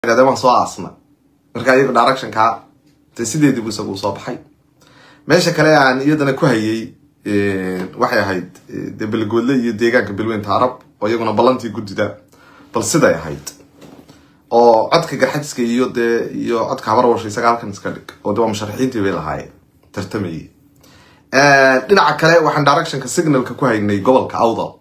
de waan soo aasna marka iyaga directionka de sideediibu isagu soo baxay meesha kale aan iyadana ku hayay waxay ahayd de belgoodle iyo deegaanka belweynta arab oo iyaguna ballantii guddida bal siday ahayd oo codka garxadiska iyo dee iyo codka habarwasha isaga halkan iska dhig oo de waa musharaxiintii bay lahaayeen tartamayay dhinaca kale waxaan directionka signalka ku haynay gobolka awdal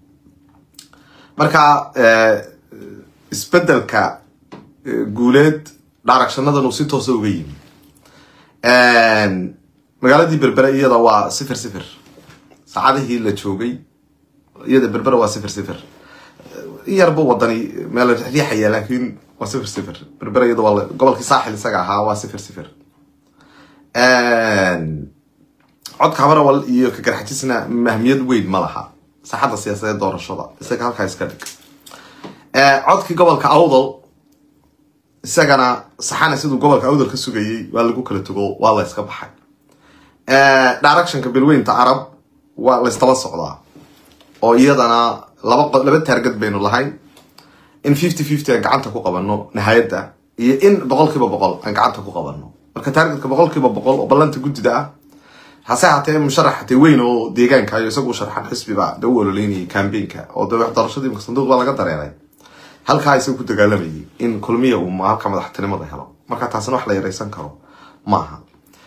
marka isbedelka guuleed directionadan uu si toosa uga yimi magaaladii berbere iyada waa sifir sifir saacadihii la joogay iyada berbere waa sifir sifir yarba wadani meel riixaya laakiin waa sifir sifir berbere iyada waa gobolkii saaxil isaga ahaa waa sifir sifir codka habarawal iyo ka garxajisna mahmiyad weyn ma laha saaxadda siyaasadeed doorashada isaga halkaa iska dhig codkii gobolka awdal isagana saxana siduu gobolka awdal ka sugayay waa lagu kala tago waa la iska baxay directionka bilweynta arab waa la ystaba socdaa oo iyadana laba laba taargad baynu lahayn in fifty fifty aan gacanta ku qabano nihayadda iyo in boqol kiiba boqol aan gacanta ku qabano marka taargetka boqol kiiba boqol oo ballanta guddida ah hase hatee musharax hatee weyn oo deegaanka iyo isagu sharxan xisbiba de u ololeynayay cambaynka oo de doorashadii imka sanduuq baa laga dareeray halkaa isaga ku dagaalamayay in kulmiya uu halka madaxtinimada helo marka taasina wax la yaraysan karo maaha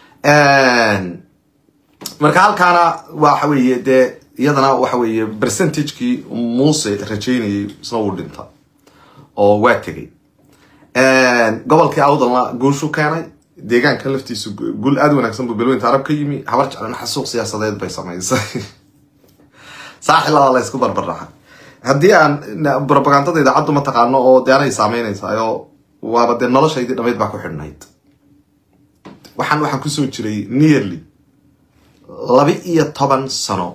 marka halkaana waxa weeye dee iyadana waxa weeye percentagekii muuse rajaynayay isna uu dhinta oo waa tegay gobolkii awdalna guushu keenay deegaanka laftiisu gul aada wanaagsan buu belweynta arab ka yimi habar jeclana xasuuq siyaasadeed bay samaysay saaxilada la ysku barbardhaxay haddii aan propagandada idaacaddu ma taqaano oo de anay saameynaysayo waaba dee noloshaydii dhamayd baa ku xidhnayd waxaan waxaan kusoo jiray nearly laba iyo toban sano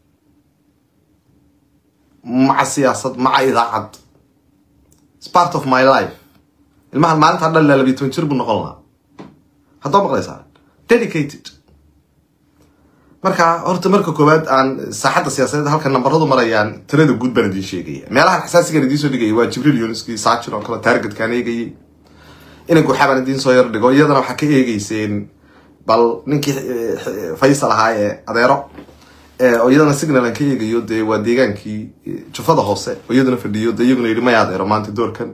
maca siyaasad maca idaacad its part of my life ilmahan maalintaa dhan la labiyo toban jir buu noqon lahaa haddoo maqlaysaa dedicated marka horta marka koowaad aan saaxadda siyaasadeed halka nambaradu marayaan tirada guud baan idiin sheegaya meelahan xasaasigan idiin soo dhigaya waa jibriil yunuski saajir oo kale taargetkaan eegayay inanku waxaabaan idiin soo yar dhigo iyadana waxaa ka eegeyseen bal ninkii faysal ahaa ee adeero oo iyadana signal aan ka eegayo dee waa deegaankii jufada hoose oo iyaduna fadhiyo de iyaguna yidhi maya adeero maanta doorkan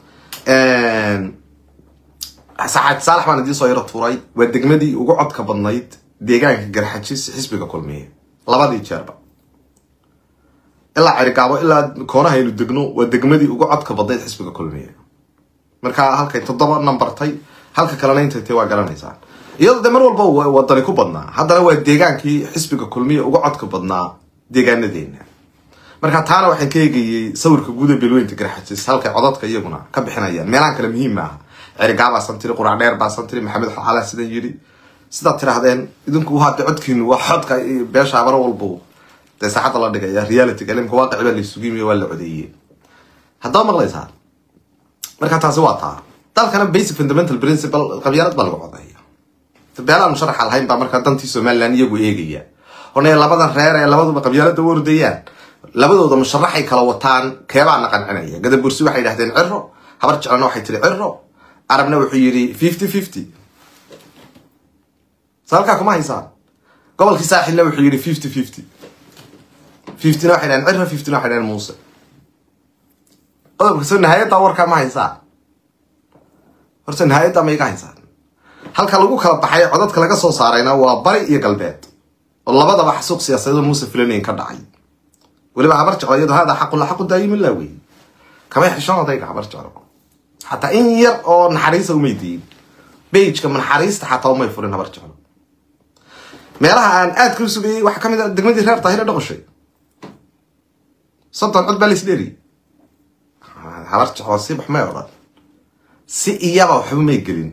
saxaad saalax baan idiin soo yaro tuuray waa degmadii ugu codka badnayd deegaanka garxajis xisbiga kulmiye labadii jeerba ilaa cerigaabo ilaa koonaha aynu degno waa degmadii ugu codka badnayd xisbiga kulmiye marka halkay toddoba nambartay halka kalena intay tay waa garanaysaan iyadoo de mar walba wadani ku badnaa haddana waa deegaankii xisbiga kulmiye uga codka badnaa deegaanadeena marka taana waxaan ka eegayay sawirka guuda belweynta garxajis halkay codadka iyaguna ka bixinayaan meelahan kale muhiim maaha cerigaabaasan tiri qurac dheer baasan tiri maxamed xalaa sidan yidhi sidaad tirahdeen idinku hadde codkiinu waa xodka beesha habar walbu dee saacadda la dhigaya reality ilimka waaqici baa laisugimiyo waa la codeeyey haddaba maqlaysaa marka taasi waa taa dalkana basic fundamental principle qabyaalad baa lagu codeeya beelaan musharaxa lahayn baa markaa dantii somaliland iyagu eegaya one labadan reer ee labaduba qabyaalada u ordayaan labadooda musharaxay kala wataan keebaana qancinaya gadabursi waxay yidhahdeen ciro habar jeclana waxay tiri ciro arabna wuxuu yidhi fifty fifty sa halkaa kuma haysaan gobolkii saaxilna wuxuu yidhi fifty fifty fiftyna waxay dhahen ciro fiftyna waxay dhahen muuse qodobka soo nihayadda warkaa ma haysaan horta nihayadda ma iga haysaan halka lagu kala baxay codadka laga soo saarayna waa bari iyo galbeed oo labadaba xasuuq siyaasadeed oo muuse filanayn ka dhacay weliba habar jeclo iyado hada xaqu la xaqu daayimin laa wey kamay xishoon odayga habar jeclo xataa in yar oo naxariisa umay diyin bageka naxariista xataa umay furin habar jeclo meelaha aan aad ka sugayay waxaa kamid a degmadii reer tahire dhoqoshay soddon cod baa la isdheeri habar jeclo si wax may odhan si iyaba waxba may gelin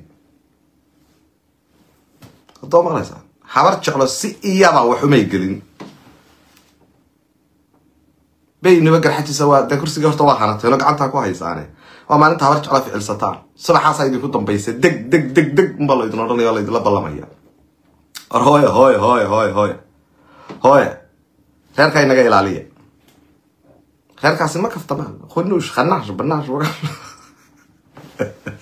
hadoo maqlaysaa habar jeclo si iyaba waxumay gelin baynaba garxajiisa waa de kursiga horta waa hanateeno gacantaa ku haysaane waa maalinta habar jeclo ficilsataan subaxaasaa idinku dambaysa deg deg deg deg unbaa laydin odhanaya o laydinla ballamaya or hooye hooye hooye hooye hooye hooye reerkaa inaga ilaaliya reerkaasi ma kaftamaan khunuush khanaash banaash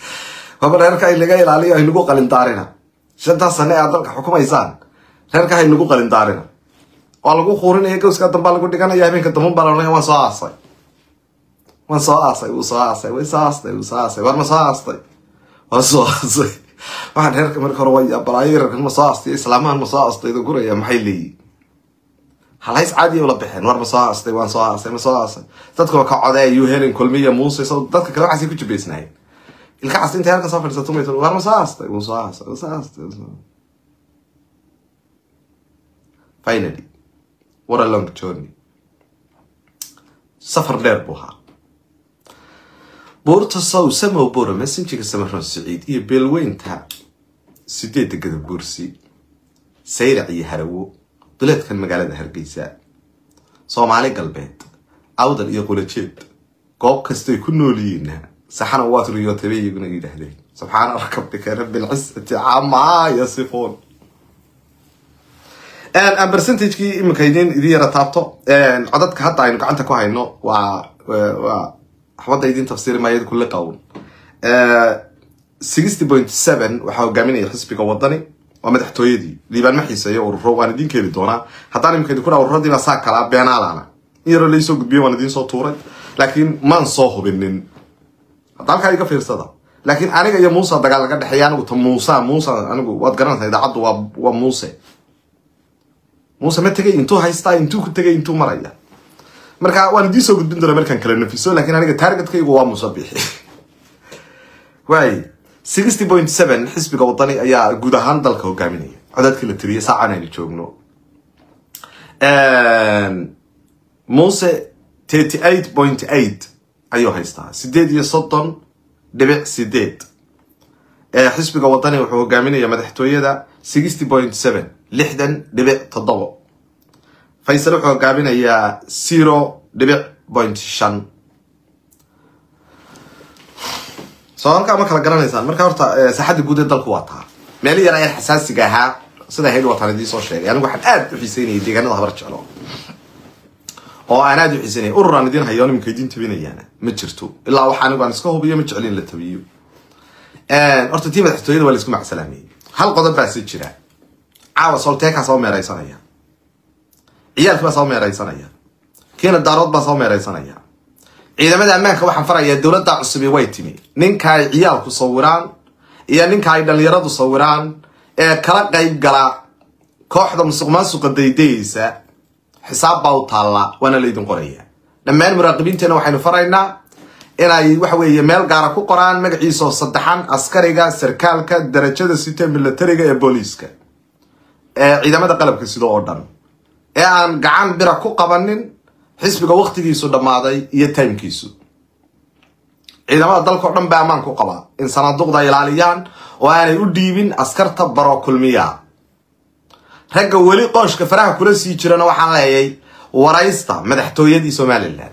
waba reerka ay laga ilaaliyo haynagu qalindaarina shantaas sane aad dalka xukumaysaan reerka haynagu qalindaarina waa lagu quurinaya gowska dambaa lagu dhiganaya habeenka damban baa laodhanaya waan soo aasay waan soo aasay wuu soo aasay way soo aastay wuu soo aasay war ma soo aastay waa soo aasay waxaan reerka marka hore way balaayo reerkan ma soo aastay islaamahan ma soo aastay idan guraya maxay leeyihin halays caadiya ula baxeen war ma soo aastay waan soo aasay ma soo aasay dadka waa ka codeeyu helen kulmiya muuse so dadka kale waxaasay ku jibaysnaayeen ilka casta intay halka soo fadhiisato maysa war ma soo aastay wuu soo aasay wuu soo aastay finally what a long journey safar dheer buu ahaa buurta sow samow bura messengerka samaroon siciid iyo beelweynta sideedda gadabuursi sayrac iyo harawo duleedkan magaalada hargeysa soomaali galbeed awdal iyo qulajeed goob kastay ku noolyihiinna saxana waad riyootaba iyaguna yidhaahdeen subxaana rakabdika rabilcisati camaa yasifuun aan percentagekii iminka idin idin yara taabto codadka hadda aynu gacanta ku hayno waa waa waxbada idin tafsiiri maayad kule qawn sixty point seven waxaa hogaaminaya xisbiga wadani waa madaxtooyadii liibaan ma xiiseeyo ururo waan idin keeni doonaa haddaan iminka idinku dhaa ururadii baa saa kalaa beenaalana in yaroo laisoo gudbiyo waan idiin soo tuuray laakiin maan soo hubinin hadda halkaa iga fiirsada laakiin aniga iyo muuse dagaal laga dhexeeya anigu ta muusa muuse anigu waad garanaysaa idaacaddu waa waa muuse muuse ma tegay intuu haystaa intuu ku tegay intuu maraya marka waan idiin soo gudbin doonaa markaan kala nafiso lakiin aniga targetkaygu waa muuse bixi waay sixty point seven xisbiga wadani ayaa guud ahaan dalka hogaaminaya codadkii la tiriyay saacan aynu joogno muuse thirty eight point eight ayuu haystaa sideed iyo soddon dhibic sideed xisbiga wadani wuxuu hogaaminaya madaxtooyada sixty point seven lixdan dhibic toddobo faysal wuxuu hogaaminayaa zero dhibic point shan soo halkaa ma kala garanaysaan marka horta saaxadda guud ee dalku waa taa meeli yar ayaan xasaasiga ahaa sida hayl wataan idiin soo sheegay anigu waxaan aad u xiiseynayay deegaanada habar jeclo oo aan aad u xiiseynaya urur aan idiin hayo nimanka idiin tabinayaana ma jirto ilaa waxa anigu aan iska hubiyo ma jeclin la tabiyo horta tii madaxtooyada waa la isku macsalaameyey hal qodob baa si jira caawa solteekaa soo meeraysanaya ciyaalkii baa soo meeraysanaya kiina daarood baa soo meeraysanaya ciidamada ammaanka waxaan farayaa dowladda cusubi way timi ninka ay ciyaalku sawiraan iyo ninka ay dhalinyaradu sawiraan ee kala qayb gala kooxda musuq maasuqa daydayeysa xisaab baa u taalla waana laydin qoraya dhammaan muraaqibiinteena waxaynu faraynaa inay waxa weeye meel gaara ku qoraan magaciisaoo saddexan askariga sarkaalka darajada sita milatariga ee booliiska ee ciidamada qalabka sida oo dhan ee aan gacan bira ku qabanin xisbiga waktigiisu dhammaaday iyo timekiisu ciidamada dalkao dhan baa ammaan ku qabaa in sanaaduqda ilaaliyaan oo aanay u dhiibin askarta baro kulmiya ragga weli qooshka faraha kula sii jirana waxaan leeyay waraysta madaxtooyadii somalilan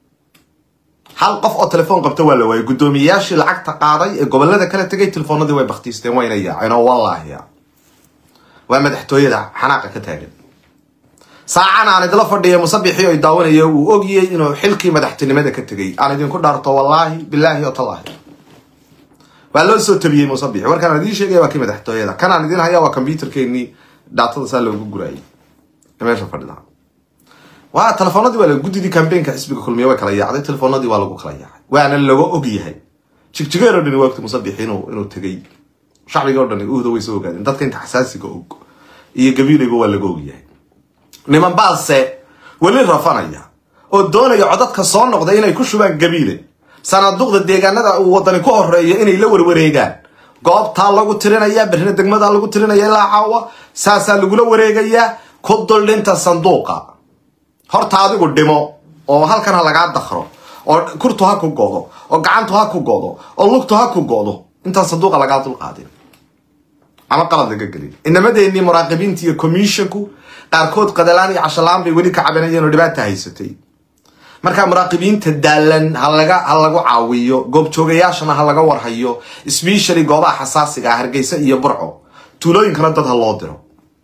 hal qof oo telefoon qabta waa la waayay guddoomiyeyaashii lacagta qaaday ee gobolada kala tegay telefoonadii way baktiisteen wayna yaaceen oo wallaahiya waa madaxtooyada xanaaqa ka taagan saacan aan idila fadhiya musabixii oy daawanaya uu ogiyey inuu xilkii madaxtinimada ka tegay aan idinku dhaarto wallaahi bilaahi oo tallaahi waa loo soo tabiyey musabixi warkaan idiin sheegaya waa kii madaxtooyada kanaan idin haya waa combyuterkeenii daatada saa loogu guraayay meesha fadhida waa telefoonadii waa guddidii cambaynka xisbiga kulmiye way kala yaacday telefoonadii waa lagu kala yaacay waana laga og yahay jigjigeer oo dhani waagti musabixi inuu inuu tegay shacbiga oo dhani uhda way soo ogaadeen dadka inta xasaasiga og iyo gabiilayba waa laga og yahay niman baase weli rafanaya oo doonaya codadka soo noqda inay ku shubaan gabiile sanaaduqda deegaanada uu wadani ku horeeyo inay la warwareegaan goobtaa lagu tirinaya berrina degmadaa lagu tirinaya ilaa caawa saasaa lagula wareegayaa ku duldhinta sanduuqa horta adigu dhimo oo halkan ha lagaa dakro oo kurtu ha ku godo oo gacantu ha ku godo oo lugtu ha ku godo intaan sanduuqa lagaa dulqaadin ama qalad laga gelin inamadeenii muraaqibiinta iyo commissionku qaarkood qadalaan iyo cashalaan bay weli ka cabanayeen oo dhibaata haysatay markaa muraaqibiinta daalan halaga ha lagu caawiyo goobjoogayaashana ha laga warhayo sbeshally goobaha xasaasiga ah hargeysa iyo burco tuulooyinkana dad ha loo diro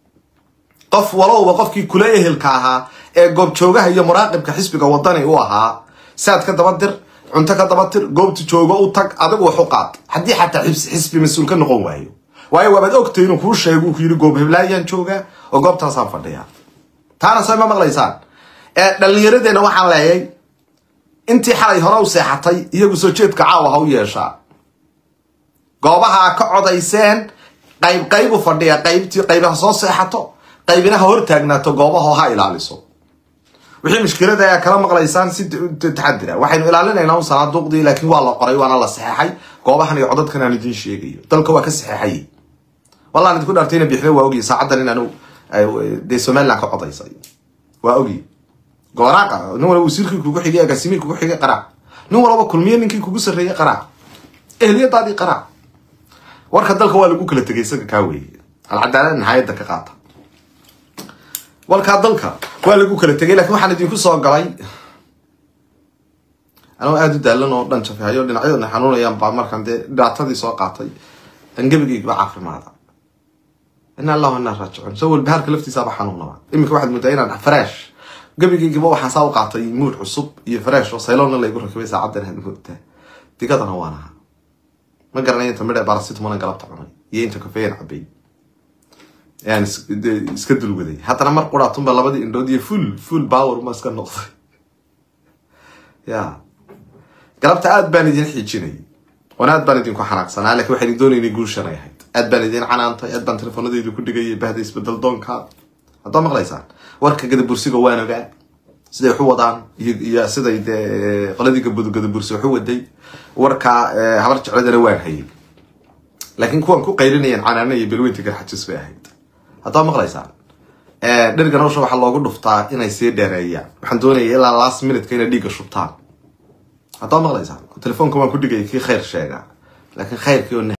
qof walowba qofkii kula ehelka ahaa ee goobjoogaha iyo muraaqibka xisbiga wadani u ahaa saad ka daba dir cunto ka daba tir goobta joogo u tag adigu wax u qaad haddii xataa xisbi mas-uul ka noqon waayo waayo waabaad ogtay inuu kuu sheego uu ku yidhi goob heblaayaan joogaa oo goobtaasaan fadhiyaa taana soo ma maqlaysaan dhallinyaradeenna waxaan leeyay intii xalay hore u seexatay iyagu soo jeedka caawa ha u yeeshaa goobaha ka codayseen qayb qayb u fadhiya qaybtii qaybaha soo seexato qaybina ha hortaagnaato goobaho ha ilaaliso wixii mushkilada ayaa kala maqlaysaan si taxadira waxaynu ilaalinaynaa un sanaaduuqdii laakiin waa la qoray waana la saxeexay goobahan iyo codadkan aan idiin sheegayo dalka waa ka saxeexay wallaan idinku dhaartayna bixda waa ogiy saacaddan inaanu dee somaliland ka codaysay waa ogiy gooraaqa nin walba wasiirkii kugu xigay agaasimihii kugu xigay qaraac nin walba kulmiye ninkii kugu sarreeyey qaraac ehliyadaadii qaraac warka dalka waa lagu kala tegay isaga kaa weeye alcadaalad nihayadda ka qaata walkaa dalka waa lagu kala tegay lakin waxaan idinku soo galay anoo aada u daalan oo dhan jafehayo dhinacyadana xanuunayaan baa markaan dee dhibaatadii soo qaatay angabigayba caafimaada ina allahu inaa raajicuun soo walbahaarka laftiisaaba xanuunaba iminka waxaad moodaa inaan fresh gabigaygiba waxaan saa u qaatay muud cusub iyo fresh oo saylonna laygu rakibay saacaddan aad moogtaa digadana waan ahaa ma garanay inta midhe barasitmona galabta cunay iyo inta kafeyan cabay yaan iska dulwaday haddana mar quraatunba labadii indhood iyo full full power ma iska noqday ya galabta aad baan idin xiijinayay oona aad baan idinku xanaaqsanaa lakin waxaan doonaynay guushanay ahayd aad baan idin canaantay aad baan telefoonadaydu ku dhigayay bahda isbedel doonka haddaa maqlaysaan warka gadabursiga waan ogaa siday waxu wadaan iyo siday dee qoladii gadabursi waxu waday warka habar jecladana waan hayay laakiin kuwan ku qaylinayaan canaana iyo belweynta garxajis bay ahayd haddaa maqlaysaan dheriga nolosha waxaa loogu dhuftaa inay sii dheereeyaan waxaan doonaya ilaa last minutka inay dhiigga shubtaan haddaa maqlaysaan telefoonka waan ku dhigaya kii khayr sheegaa laakiin khayrkii oo